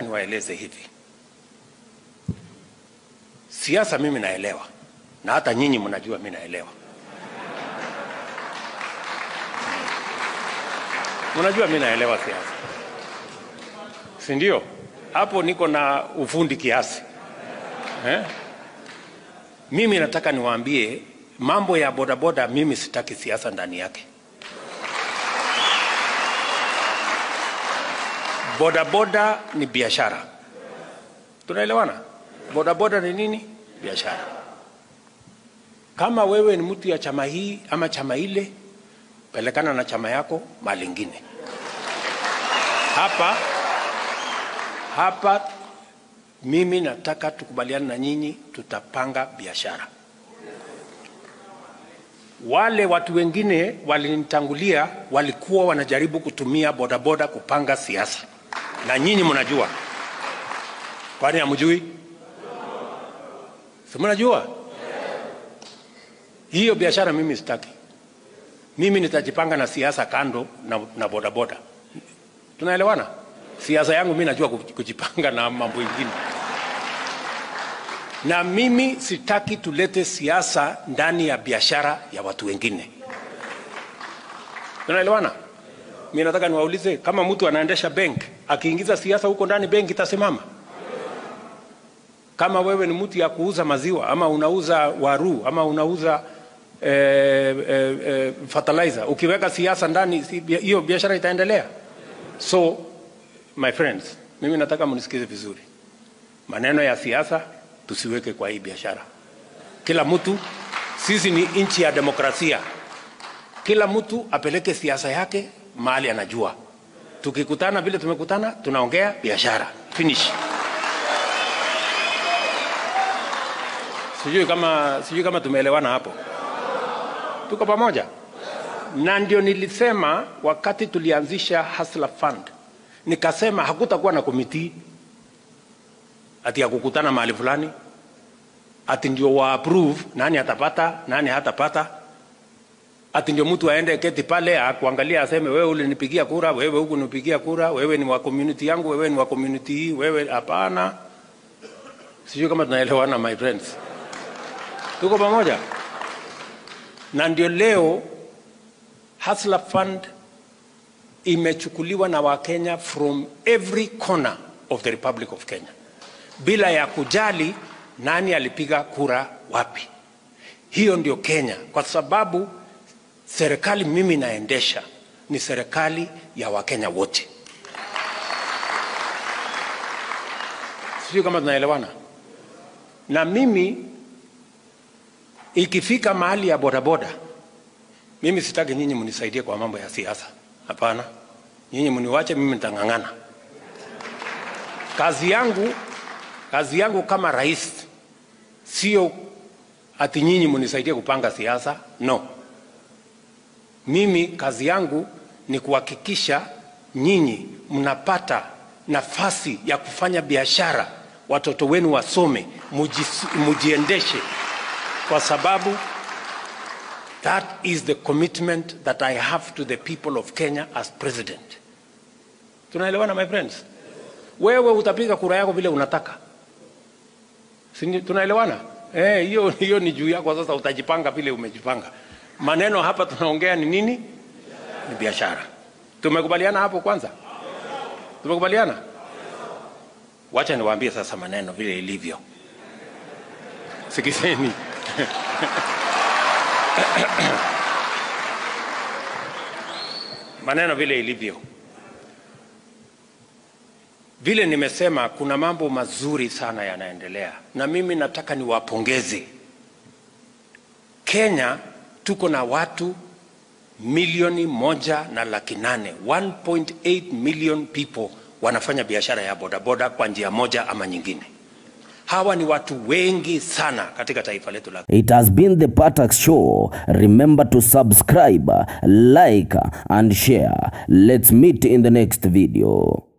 Niwaeleze hivi, siasa mimi naelewa, na hata nyinyi mnajua mimi naelewa. Mnajua mimi naelewa siasa, si ndio? Hapo niko na ufundi kiasi eh? Mimi nataka niwaambie mambo ya bodaboda, mimi sitaki siasa ndani yake. Bodaboda ni biashara, tunaelewana? Bodaboda ni nini? Biashara. Kama wewe ni mtu ya chama hii ama chama ile, pelekana na chama yako mahali ingine. Hapa hapa mimi nataka tukubaliane na nyinyi, tutapanga biashara. Wale watu wengine walinitangulia walikuwa wanajaribu kutumia bodaboda kupanga siasa, na nyinyi mnajua. Kwani hamjui? Si mnajua? Hiyo biashara mimi sitaki. Mimi nitajipanga na siasa kando na, na bodaboda. Tunaelewana? Siasa yangu mimi najua kujipanga na mambo mengine na mimi sitaki tulete siasa ndani ya biashara ya watu wengine. Tunaelewana? Mimi nataka niwaulize, kama mtu anaendesha bank akiingiza siasa huko ndani, benki itasimama? Kama wewe ni mtu ya kuuza maziwa ama unauza waru ama unauza eh, eh, eh, fertilizer, ukiweka siasa ndani, hiyo si, biashara itaendelea? So my friends, mimi nataka mnisikize vizuri, maneno ya siasa tusiweke kwa hii biashara. Kila mtu, sisi ni nchi ya demokrasia, kila mtu apeleke siasa yake mahali anajua. Tukikutana vile tumekutana, tunaongea biashara, finish. Sijui kama, sijui kama tumeelewana hapo, tuko pamoja. Na ndio nilisema wakati tulianzisha Hustler Fund, nikasema hakutakuwa na komiti ati ya kukutana mahali fulani ati ndio wa approve nani atapata nani hatapata, ati ndio mtu aende keti pale akuangalia aseme wewe ulinipigia kura, wewe huku nipigia kura, wewe ni wa community yangu, wewe ni wa community hii, wewe hapana. Sijui kama tunaelewana my friends, tuko pamoja. Na ndio leo Hustler Fund imechukuliwa na Wakenya from every corner of the Republic of Kenya bila ya kujali nani alipiga kura wapi. Hiyo ndio Kenya, kwa sababu serikali mimi naendesha ni serikali ya Wakenya wote. Sijui kama tunaelewana. Na mimi ikifika mahali ya bodaboda, mimi sitaki nyinyi mnisaidie kwa mambo ya siasa. Hapana, nyinyi mniwache, mimi nitang'ang'ana. Kazi yangu kazi yangu kama rais sio ati nyinyi mnisaidie kupanga siasa. No, mimi kazi yangu ni kuhakikisha nyinyi mnapata nafasi ya kufanya biashara, watoto wenu wasome, mujiendeshe, kwa sababu that is the commitment that I have to the people of Kenya as president. Tunaelewana my friends? Wewe utapiga kura yako vile unataka Si tunaelewana? Eh, hiyo hiyo ni juu yako sasa, utajipanga vile umejipanga. Maneno hapa tunaongea ni nini? Ni biashara. Tumekubaliana hapo kwanza? Tumekubaliana? Wacha niwaambie sasa maneno vile ilivyo. Sikizeni. maneno vile ilivyo. Vile nimesema kuna mambo mazuri sana yanaendelea, na mimi nataka niwapongeze. Kenya tuko na watu milioni moja na laki nane 1.8 million people wanafanya biashara ya bodaboda kwa njia moja ama nyingine. Hawa ni watu wengi sana katika taifa letu la It has been the Patax Show. Remember to subscribe, like and share. Let's meet in the next video.